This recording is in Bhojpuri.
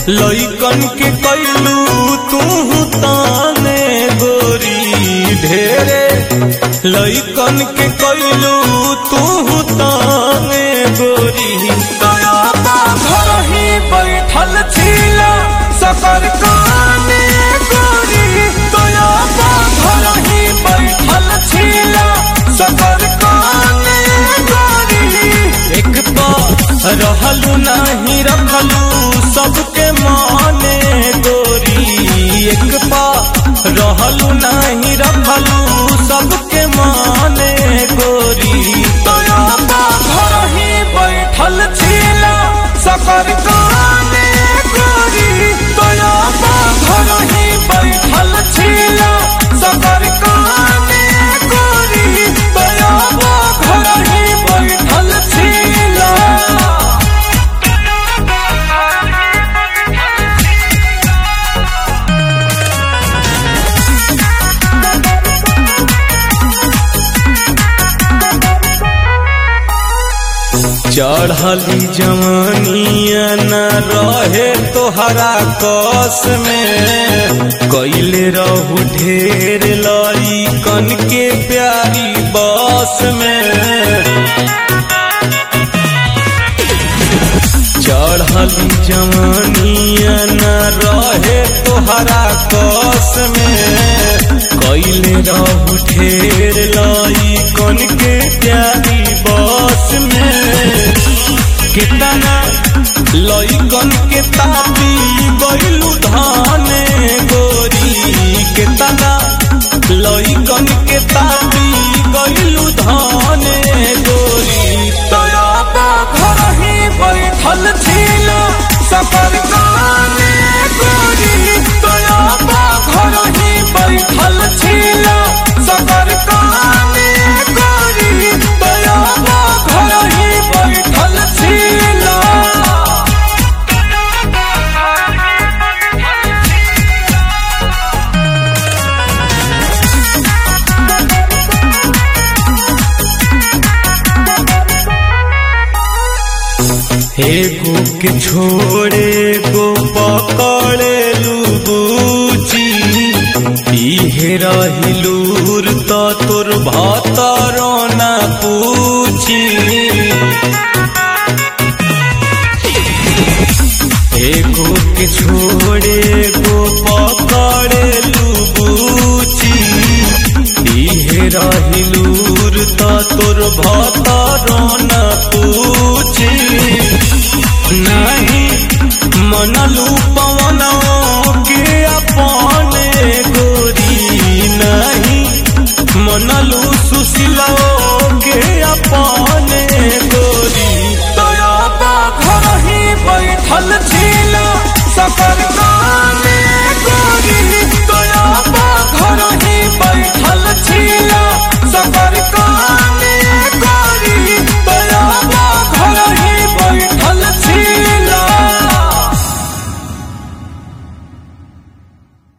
लइकन के कैलू तू ताने गोरी ढेरे लइकन के कैलू तू ताने गोरी दया बा घर ही बैठल छिला सफर काने गोरी दया बा घर ही बैठल छिला सफर काने गोरी एक तो रहलू नहीं रखलू सबके माने गोरी एक पा रहलू नहीं रखलू सबके माने गोरी दया बा घर ही बैठल छिला सफर काने गोरी दया बा घर ही बैठल छिला सफर काने गोरी दया बा घर ही बैठल छिला चढ़ली जवानिया न रहे तोहरा कस में कैले रहू ढेर लई कन के प्यारी बस में चढ़ली जवानिया न रहे तोहरा कस में कैले रहू ढेर लाई कन के प्यारी बस में कितना लइकन के तापी गइलू धाने गोरी कितना लइकन के तापी गइलू धाने गोरी दया बा घर ही बैठल छिला सफर काने गोरी दया बा घर ही बैठल छिला सफर काने गोरी दया बा घर ही बैठल छिला एगो के छोड़े गो पकड़े लूबूची इहे रहिलूर तो तोर भतरो ना पूछी एगो के छोड़े गो पकड़े लूबूची इहे रहिलूर तो तोर भतरो ना पूछी नहीं मनलू पवनो के अपने गोरी नहीं मनलू सुशीलो